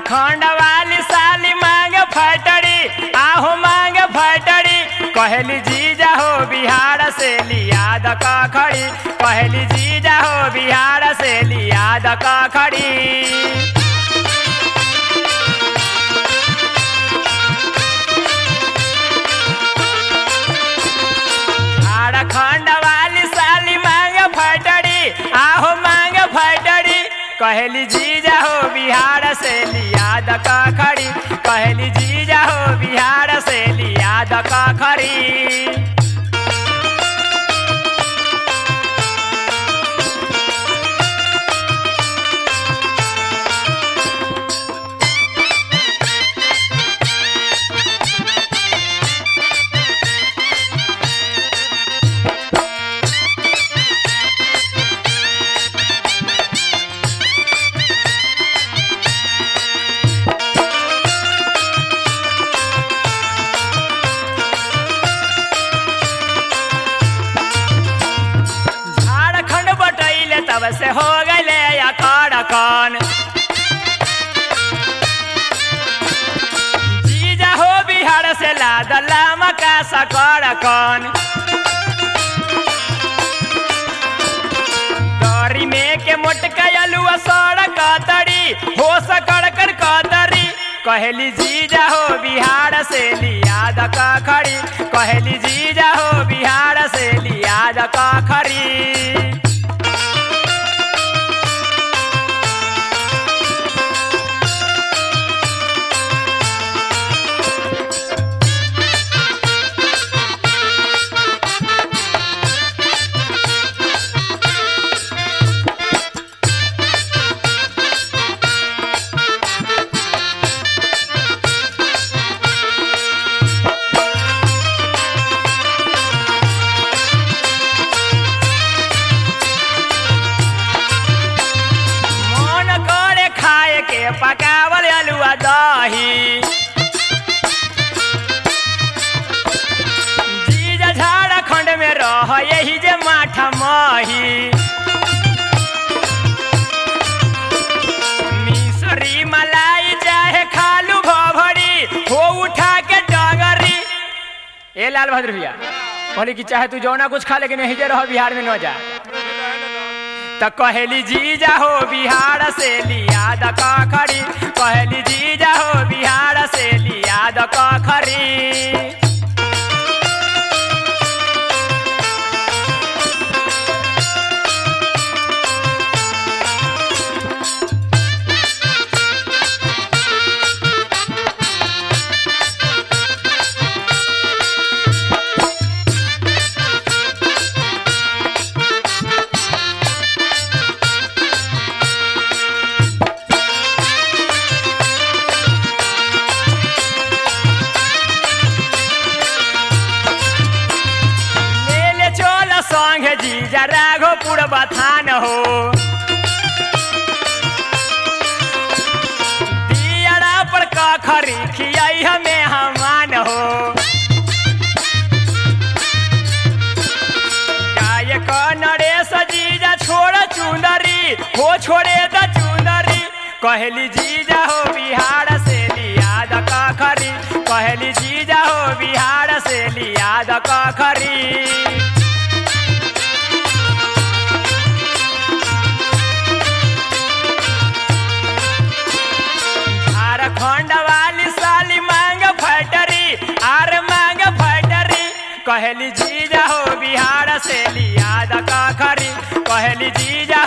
झारखंड वाली साली मांग फटड़ी आहो मांग फटड़ी कहली जीजा हो बिहार से लिया द खड़ी कहली जीजा हो बिहार से लिया द खड़ी झारखंड वाली साली मांग फटड़ी आहो मांग फटड़ी कहली जीजा हो बिहार से लिया द खड़ी कहली जीजा हो बिहार से लिया द खड़ी झारखंड बटैले तब से हो गए अखड़कन जीजा हो बिहार से लाद लामका सकड़कन दरी में के मोटका अलुआ सड़क तड़ी हो सकड़ कर कतरी कहली जीजा हो बिहार से लिया द खड़ी कहली जीजा हो बिहार से लिया द खड़ी मन करे खाए के पकावल अलुआ दही जीजा झारखंड में रह यही जे माठा मही मिसरी मलाई चाहे खालू भभड़ी हो उठा के डगरी ए लाल बहादुर भैया कहली कि चाहे तू जौना कुछ खा लेकिन यही जे रह बिहार में न जा त कहली जीजा हो बिहार से लिया द खड़ी कहली जीजा हो बिहार से लिया द खड़ी ले ले चल संगे जीजा राघोपुर बथान हो दियरा पर कखरी खियाई हमें हमान हो गाय क नरेश जीजा छोड़ चुंदरी हो छोड़े द चुंदरी कहली जीजा हो बिहार से लिया द खरी कहली जीजा हो बिहार से लिया द खरी झारखंड वाली साली मांग फटरी आर मांग फटरी कहली जीजा हो बिहार से लिया द खरी कहली जीजा